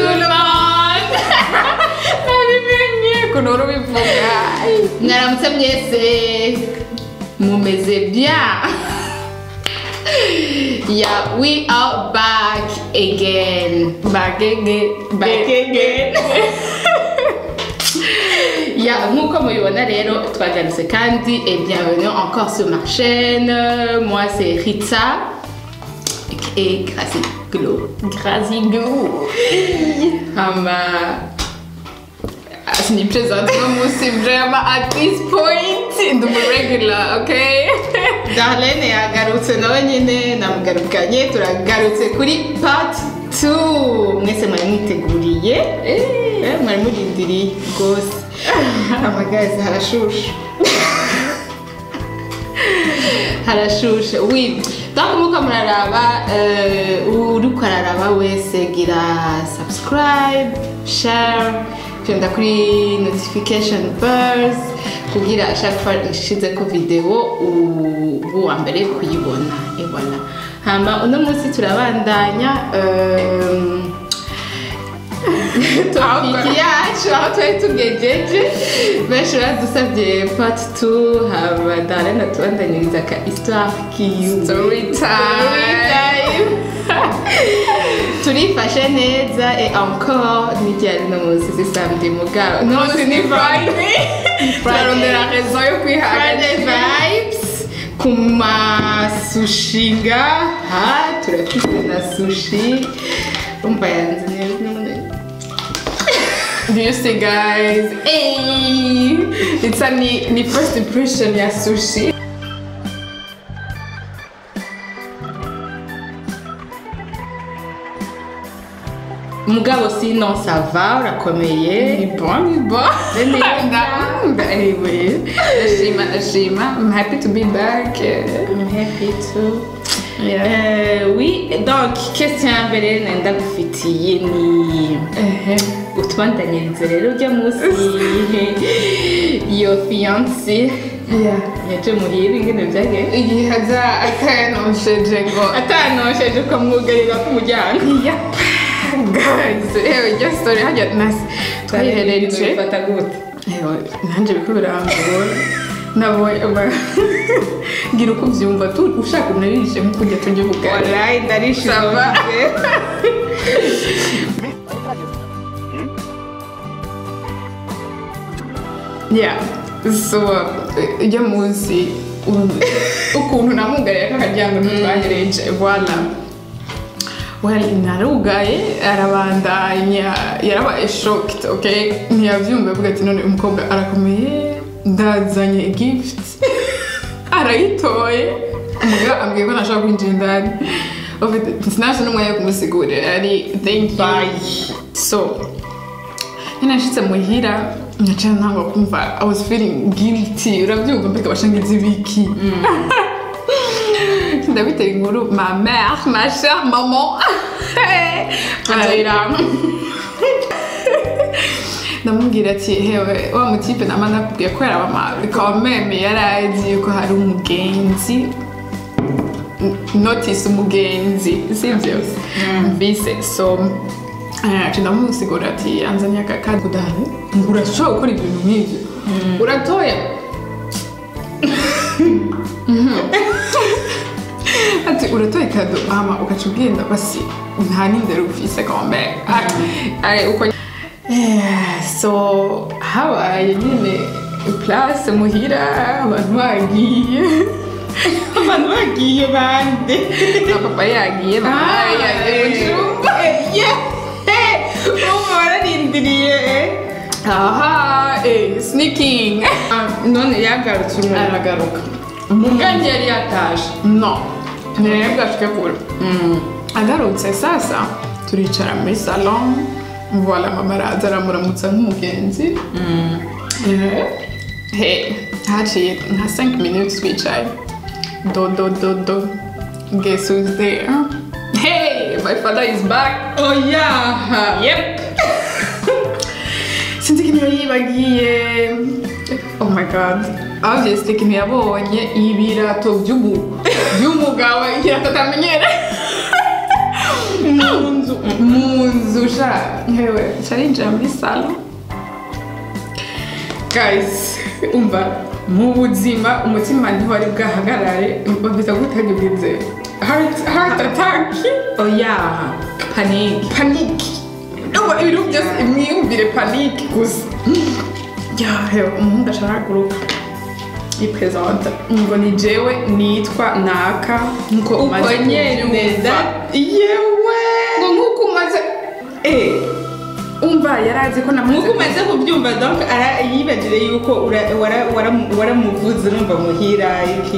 tout le monde nabimenye ukuntu uri ubivuga mwaramutse mwese mumeze bien yeah we are back again back again back again Ya, nk'uko mubibona rero twagarutse kandi et bienvenue encore sur ma chaîne moi c'est Ritza et Gracie Glow Gracie Glow ama sinipresente uno munsi vraiment at this point ndi umu regular okay Darlene yagarutse nawe nyine namugarukanye turagarutse kuri part 2 mwese mwari mwiteguriye eh mwari murindiriye rwose amagazi harashusha harashusha oui donc muko muraraba eh, uriko araraba wese gira subscribe share fyonda kuri notification bells kugira chaque fois nshize ko video ubu wa mbere kuyibona et voilà hama uno munsi turabandanya um, topiki yacu aho twari tugejeje benshi badusabye part 2 haba darena tubandanyiriza ka histoire kiyu Story time. turifashe neza et encore n'iryari no munsi si samedi mugabo no munsi ni friday turarondera rezo yo Friday kwihagarika vibes ku masushinga ha turafite na sushi umva yanze neza Do you see guys? Hey! It's a ni, ni first impression ya sushi. mugabo sino sava urakomeye Ni bon, ni bon. Neza. anyway, Ashima, Ashima. I'm happy to be back. I'm happy too. Yeah. Euh, oui, donc question ya mbere nenda gufitiye ni utubandanyirize rero ujya munsi iyo fiyanse Yeah. yaje muhira ingene byagenze Igihe aza atanosheje ngo atanosheje ukamwugarira ku muryango Yep. Guys, ewe iryo story hajya nasi twayiherereje bifata gute Ewe, nanjye biko birangora nabonye ama- ngira uko ubyumva tu ushaka unarishe nk'uko ujya tujya ubugari wallahi ndarishije Sava. yeah so ujya munsi u- ukuntu namugariye kakaryango ntitwahereje voila well narugaye arabandanya yarabaye shocked okay ntiyabyumva avuga ati none umukobwa arakomeye ndazanye gift arayitoye umugabo ambwiye ko ntashobora kwinjira indani Ufite- sinabasha n'umwanya wo kumusigurira ari thank you so nyine nashitse muhira nyaciye ntangwa kumva i was feeling guilty urabyumva mbega bashangiza ibiki ndabitera inkuru ma mère ma chère maman nzoyiranga ndamubwira ati hewe wa mutipe nama nakubwiye ko yarabama bikaba meme yari azi yuko hari umugenzi notice umugenzi sibyo mbise so eh, ndamusigura ati anzanye aka kadi kudahari ngo urashobora gukora ibintu nk'ibyo uratoya ati uratoye kado hama ugaca ugenda basi nta n'indero ufise kombe ari uko Eh, so habaye nyine place muhira abantu bagiye abantu bagiye bande na papa yagiye mama yagiye mu cyumba ubu bararindiriye aha eh, sneaking none yagarutse umuntu aragaruka ubwanjye yari yataje no ntirebe bwashike kure agarutse sasa turicara muri salon voila mama araza aramuramutsa nk'umugenzi Eh, he haciye nka 5 minutes twicaye do do do do guess who's there hey my father is back oya yep sinzi ikintu yibagiye oh my god obviously ikintu yabonye ibirato by'umu by'umugabo ikirato atamenyere mu nzu mu nzu sha hewe carinjira muri salo guys umva mu buzima umutima ntiwari bwahagarare bafite gutagize heart heart attack oya panike paniki Umva ibintu byose mwiyumvire paniki gusa ya hewe umuhungu ashaka guruka ipresenta ngo ni jewe nitwa naka nkuko Uko umaze nyene, kubyumva. that- yewe ngo nkuko umaze eh umva yarazi ko namaze nkuko umaze kubyumva donc ara- yibagire yuko ura- wara- wara- waramuvuze numva muhira iki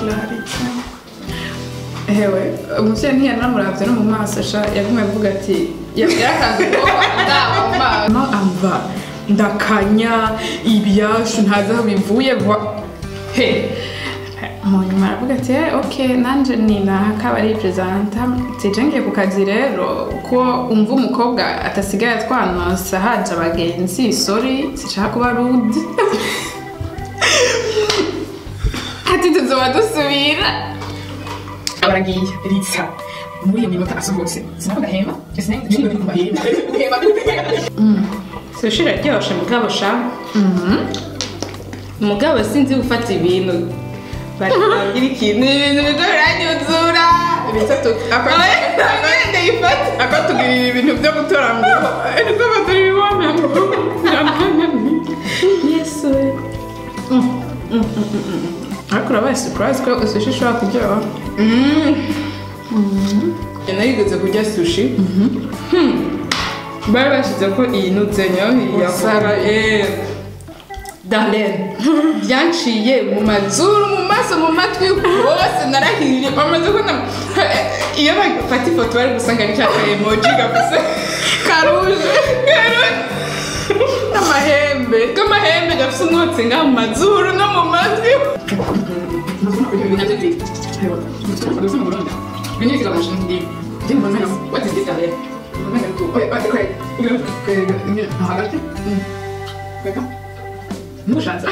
ewe umuvyeyi ntiyanamuravye no mu maso sha yagumye avuga ati yarakanze ubwoba ndaba mu maso amva ndakanya ibyashu ntazi aho bivuye vuba he mu nyuma aravuga ati "Eh, ok nanje ni naka bari perezanta tije ngiye ku kazi rero ko umva umukobwa atasigaye atwanonsa haje abagenzi sorry sinshaka kuba rude ati tuzoba dusubira baragiye ritsa muri iyo minota asohotse sinavuga hema sinari kumva hema hema sushi iraryoshe mugabo sha mugabo sinzi gufata ibintu baragira ikintu ibintu bigo biranyuzura bitatu agenda yifata akatugirira ibintu byo gutora ngo nibwo batari bibona ngo yesu ariko urabaye surprise ko sushi ishobora kuryoha narigeze kurya sushi bari bashyize ko iyi nutse nyayo Sara, eh darlene byanciye mu mazuru mu maso mu matwi hose narahiriye bamaze ko na iyo bafata ifoto bari gusanga ni cya ka emoji gafise karuje n'amahembe k'amahembe gafise umwotsi ngaha mu mazuru no mu matwi What is this, Darlene? hagati ntushatse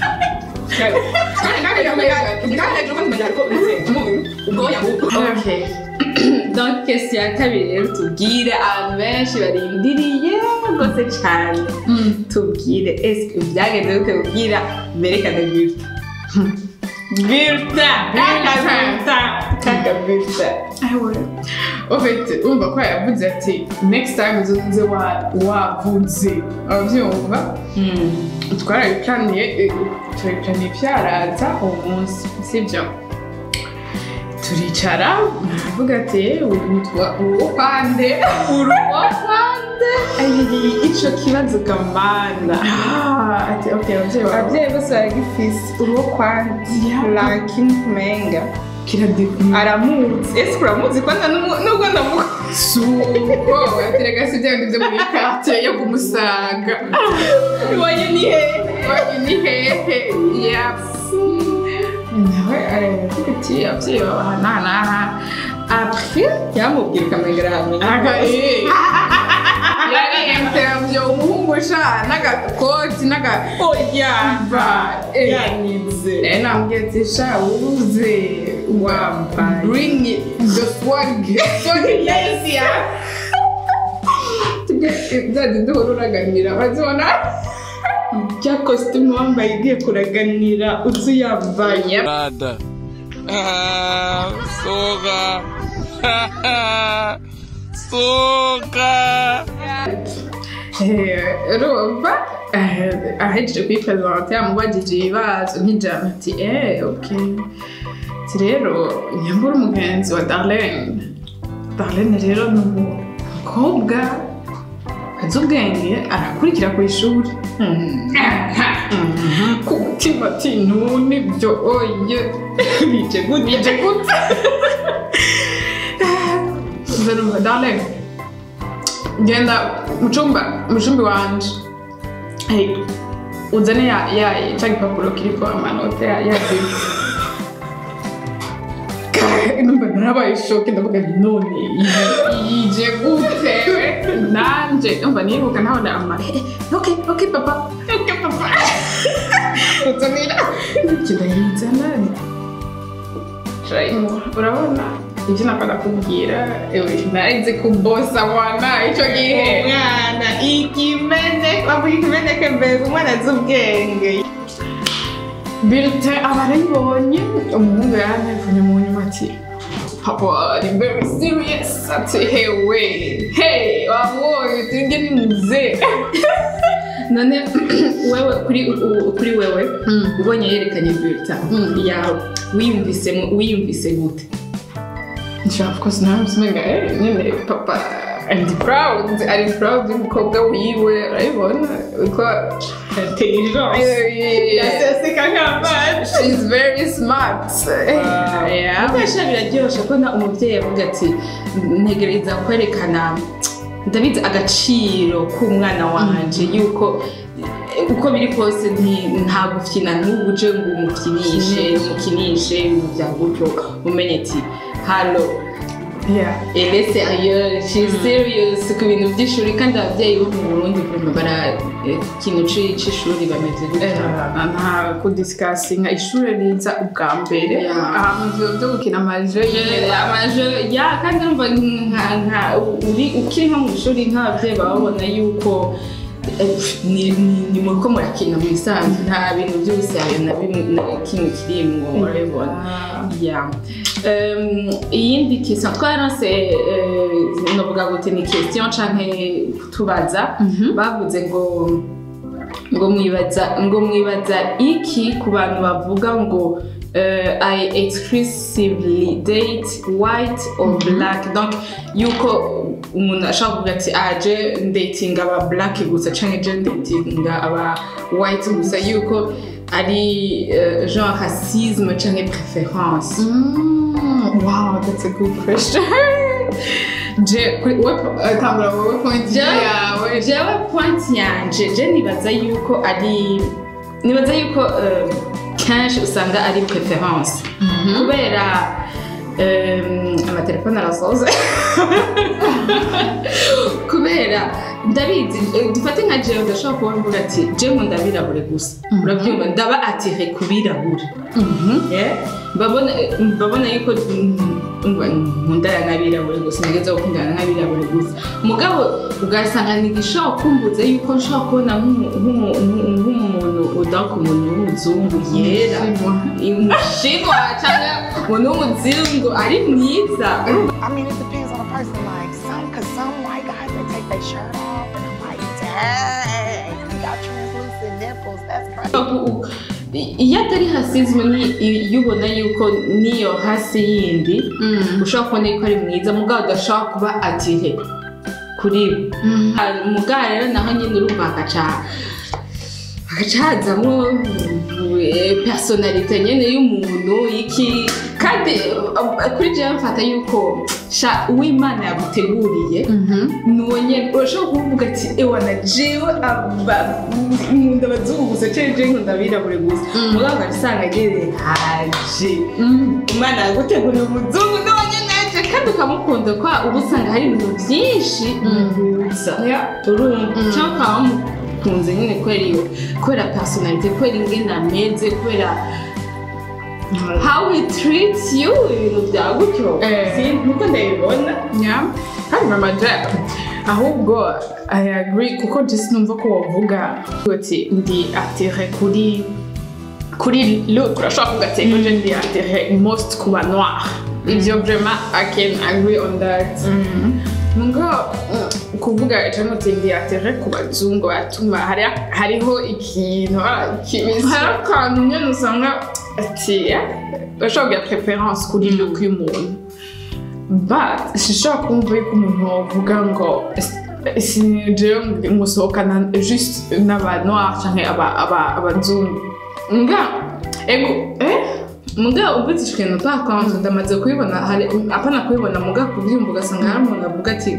Okay. Donc question ya kabiri rero tubwire abantu benshi barindiriye rwose cyane tubwire ese byagenze gute kubwira berekane birta birta kaka birta kaka birta ufite umva ko yavuze ati next time uzoze wa- wavuze ababyumva twarabicaniye turabicaniye byaraza uwo munsi sibyo turicara aravuga ati witwa uwo kwande uruwa kwande ico kibazo kamana Ah, ati ok ababyeyi bawe ababyeyi bose baragifise uruwo kwande Yeah. lakini kumenga kiradekuna aramuzi ese uramuzi kwanza n'umu- nubwo ndamuzi suko aterega si bya bindi byo muri quartier yo kumusaga iwanyu ni hehe Wanyu ni hehe yapfu nawe aravuga ati ababyeyi bawe aha n'aha n'aha apres yamubwira ukamenga arahamenya aga eh yari interview umuhungu sha n'agakoti n'aga oya Eh. yanyize Eh, nambwiye ati sha uze Wambaye. bring the swag swag yes ya byajya duhora uraganira bazibona bya kositimu wambaye igiye kuraganira uzi uyambaye Nada. Ah, soga. soga. urumva ahejeje kwiperezanta yamubagije ibibazo nk'ijana ati eee oke ati rero nyambura umugenzi wa darlene darlene rero ni umukobwa azi ubwenge arakurikira ku ishuri ku mutima ati none byo oye bije gute bije gute nzarumva darlene genda mu cyumba mu cyumba iwanje Hey, uzane ya ya cya gipapuro kiriko amanota ya ya zero numva narabaye shoke ndavuga nti none iyi- yije gute nanje numva nibuka ntabona ama ok ok papa ok papa uzanira kidahizana urabona ivyo nakunda kubwira ewe narize kubosa mwana ico gihe umwana ikimeneke bavuga ikimeneke mbere umwana azi ubwenge bulletin abarayibonye umuhungu yarantelefone mu nyuma ati papa ari very serious ati hewe hey wabonye turinge ni muzee none wewe kuri u- kuri wewe ubonye yerekanye bulletin yawe wiyumvise mu- wiyumvise gute nshaka of course nawe umenga eh nyine papa and proud ari proud y'umukobwa wiwe urabibona uko intelligence yaseseka nk'amazi she's very smart yeah Gukoresha biraryoshe ko na umubyeyi avuga ati ntegereza kwerekana ndabizi agaciro k'umwana wanje yuko eh, uko biri kose nti- nta gufyina n'ubuje ngo umupfinishe umukinishe ibintu bya gutyo umenye ati halo yeah elle est sérieuse she is serious ku bintu by'ishuri kandi ababyeyi bo mu burundi vraiment bara eh, ikintu ci- c'ishuri bameze gutya nta kudisikasinga ishuri riza ubwa mbere Yeah. ahantu byo byo gukina amaje amaje ya kandi urumva nka nka uri ukiri nko mu ishuri nk'ababyeyi baba babona yuko eh, ni ni- ni muri ko murakina mu bisanzwe nta bintu by'ubusayo na bimwe na kimwe kirimwo urabibona ya Um, iyindi question twaranse uh, novuga gute ni question canke kutubaza bavuze ngo ngo mwibaza ngo mwibaza iki ku bantu bavuga ngo uh, I exclusively date white or black donc yuko umuntu ashobora kuvuga ati aje ndatinga aba black gusa canke je ndatinga aba white gusa yuko ari uh, genre racisme canke préférence Mm, wow, that's a good question. Je, kuri we tangura wowe point yawe. jewe point yanje je nibaza yuko ari nibaza yuko eh, kenshi usanga ari preference kubera em, amatelefone arasoze kubera ndabizi eh, dufate nka jewe ndashobora kuba mvuga ati je nkunda abirabure gusa urabyumva ndaba atire ku birabure Eh, mbabona eh, mbabona yuko mm, umva, nkundana n'abirabure gusa nageze gukundana n'abirabure gusa mugabo ugasanga ntigishobora kumbuza yuko nshobora kubona nk'umu- nk'umu- nk'umu- nk'umuntu udaka umuntu w'umuzungu yera umushinwa cyangwa umuntu w'umuzungu ari mwiza I mean, it depends on the person. Like some, cause some white guys they take their shirt off, and I'm like, dang, you got translucent nipples. That's crazy. U- u- iyo atari hasizwe iyo ubona yuko n'iyo hasi yindi ushobora kubona yuko ari mwiza mugabo udashobora kuba atire kuri we mugabo rero naho nyine urumva hagaca hagaca hazamo eh, personalite nyine y'umuntu iki kandi eh, kuri jewe mfata yuko sha uwimana yaguteguriye nuwo nyene urashobora kuvuga ati ewa na jewe aba- nkunda abazungu gusa cyangwa jewe nkunda abirabure gusa mugabo ugasanga ageze haje umwana yaguteguriye umuzungu nuwo nyene aje kandi ukamukunda kwa uba usanga hari ibintu byinshi muhuza urumva cyangwa ukaba wamukunze nyine kubera iyo kubera personalite kubera ingene ameze kubera how he treats you ibintu bya gutyo Eh. Si- nkuko ndabibona Yeah. kandi mama jack ahubwo i agree kuko just numva ko wavuga uti ndi atire kuri kuri look urashobora kuvuga ati ngo je ndi atire most kuba noir ibyo vraiment i can agree on that ngo mm, kuvuga cyangwa uti ndi atire ku bazungu batuma hari- hariho ikintu ah, kibisi hari akantu nyine usanga ati yeah, urashobora kugira preference kuri look y'umuntu but sishobora kumva yuko umuntu wavuga ngo sinjewe musohokana just n'abanoir canke aba- aba- abazungu nga ego eh muga uvutse ikintu pa konti ndamaze kubibona hari apana kubibona muga kubyumva ugasanga hari umuntu avuga ati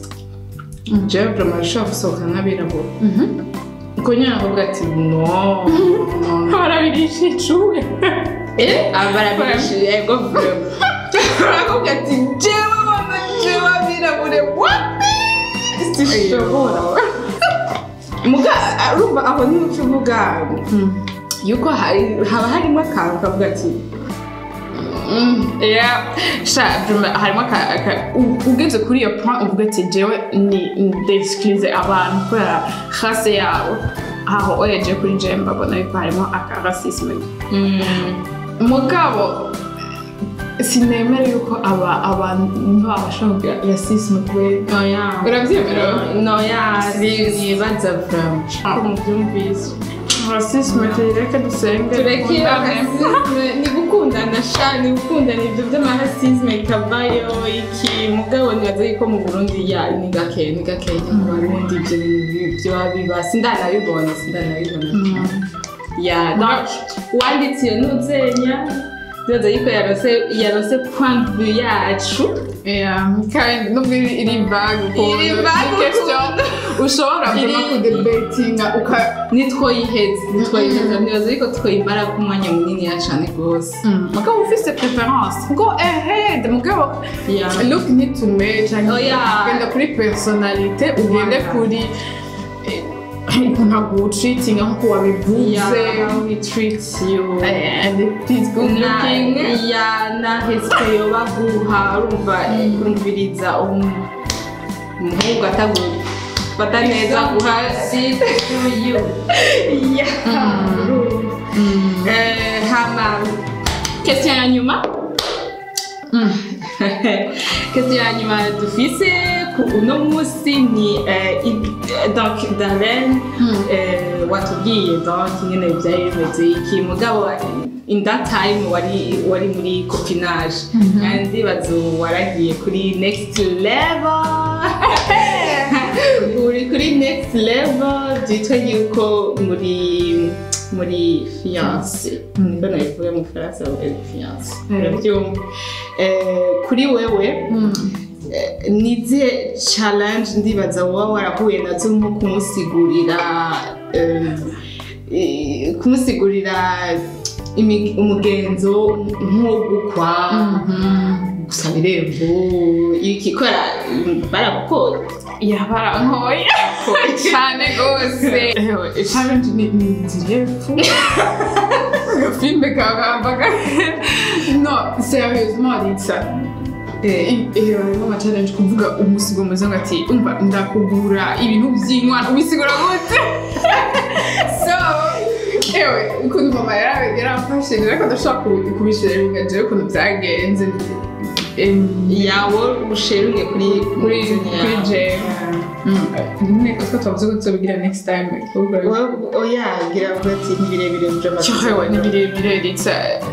jewe vraiment nshobora gusohoka nk'abirabura uko nyine avuga ati no no barabirisha icuwe eh abarabishi ego vraiment aravuga ati jewe wana jewe abirabure wapi sishobora muga urumva aho niho uca uvuga yuko hari haba harimo akantu kavuga ati Mm, yeah. sha vraiment harimo aka- aka- u- ugeze kuri iyo point uvuga ati jewe ni ndeskirize abantu kubera rase yabo aho oyeje kuri jewe mbabona yuko harimo aka rasisme mugabo sinemera yuko aba abantu babashobora kugira rasisme kubera Oya. urabyemera Noya, nibaza vraiment. Ah. Ko mubyumvise. rasisme tuyireke dusenge tureke dukundane. rasisme ni gukundana sha ni gukundana ibyo by'amarasisme ikavayo iki mugabo nibaza yuko mu burundi ya ni gake ni gake mu barundi ibyo bintu byo biba sindanabibona sindanabibona ya donc uwanditse iyo ntuzenya ndibaza yuko yarose yarose point de vue yacu Yeah, kandi nubwo iri iri vague ukuntu Iri vague ni question ushobora Iri- vraiment kudebatinga uka nitwoyiheza nitwoyiheza nibaza yuko twoyimara ku mwanya munini ya cane rwose mugabo ufise preference ngo ahead mugabo Yeah. look ntitume cyangwa Oh, yeah. ugenda kuri personalite ugende Voilà. kuri eh, ukuntu agucitinga nk'uko wabivuze Yeah, how we treat you. and it is good na looking ya na hesite yoba guha urumva kumviriza um- umuhungu atagufata neza guha si to you Eh, hama question ya nyuma question ya nyuma dufise ku uno munsi ni eh, i- donc darlene eh, watubwiye donc nyine byari bimeze iki mugabo in that time wari wari muri copinage kandi bazo waragiye kuri next level uri kuri next level byitwa yuko muri muri fiance niko nabivuga mu faransa bavuga fiance urabyumva Eh, kuri wewe eh, nize challenge ndibaza wowe warahuye nazo nko kumusigurira eh, eh, kumusigurira imi- umugenzo nko gukwa gusaba irembo ikikora baragukora yabarankoye cyane rwose ewe challenge ni ni nzirefu agafilme kagambaga no sérieusement ritsa iyo harimo ama challenge kuvuga umusigo mwiza ngo ati umva ndakugura ibintu by'inkwano ubisigura gute so ewe ukuntu mama yara- yaramfashe rero ko ndashobora kubi- kubishirira jewe ukuntu byagenze Em, yawe usheruye kuri kuri kuri jewe nyine utwo twavuze ko tuzobigira next time kuko oya gira ngo ati ni birebire mu cyohewe ni birebire ritsa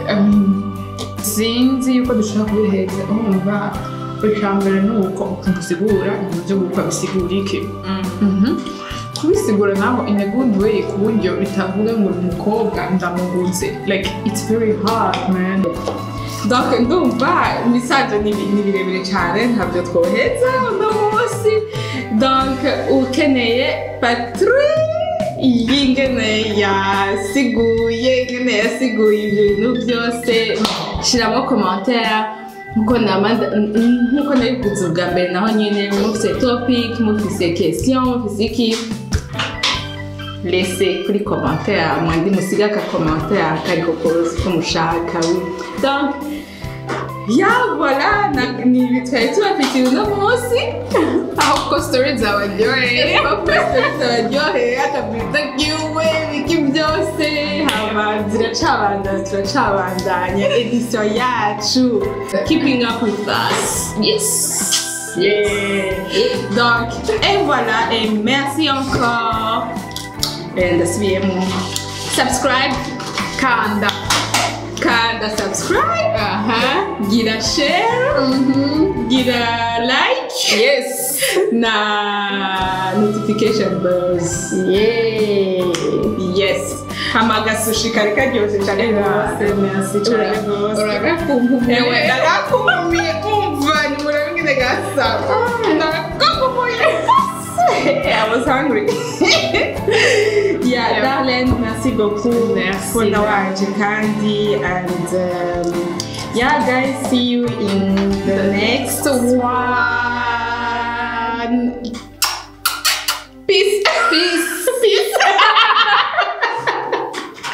sinzi yuko dushobora kubiheza urumva icambere ni uko ukuntu usigura ibintu byo gukwa bisigura iki kubisigura naho in a good way ku buryo bitavuga ngo ni umukobwa ndamuguze like it's very hard man donc ndumva imisaje ni bi- ni birebire cyane ntabyo twoheza uno munsi donc ukeneye patri y'ingene yasiguye ingene yasiguye ibyo bintu byose shyiramo commentaire nkuko nama nkuko nabivuze ubwa mbere naho nyine mufise topic mufise question mufise iki laissez kuri commentaire mwandi musiga aka commentaire kariko kose ko mushaka oui. donc ya voilà na- ni ibi twari tubafitiye uno munsi aho ko story zabaryoheye abaryoheye akabiza kiwe biki byose hama ziracabandanya turacabandanya edition yacu keeping up with us yes Yeah. Donc, et voilà, et merci encore. Et ndasubiyemo. Subscribe, kanda kanda subscribe, aha gira share, gira like. yes na notification bells yeah yes hama agasushi kari karyoshye cyane rwose merci cyane rwose uragakumbuye ewe ndagakumbuye umva ni murabe ngene gasa ndagakumbuye I was hungry. yeah, darling, merci beaucoup Merci. for now, Candy, and um, yeah, guys, see you in the next one.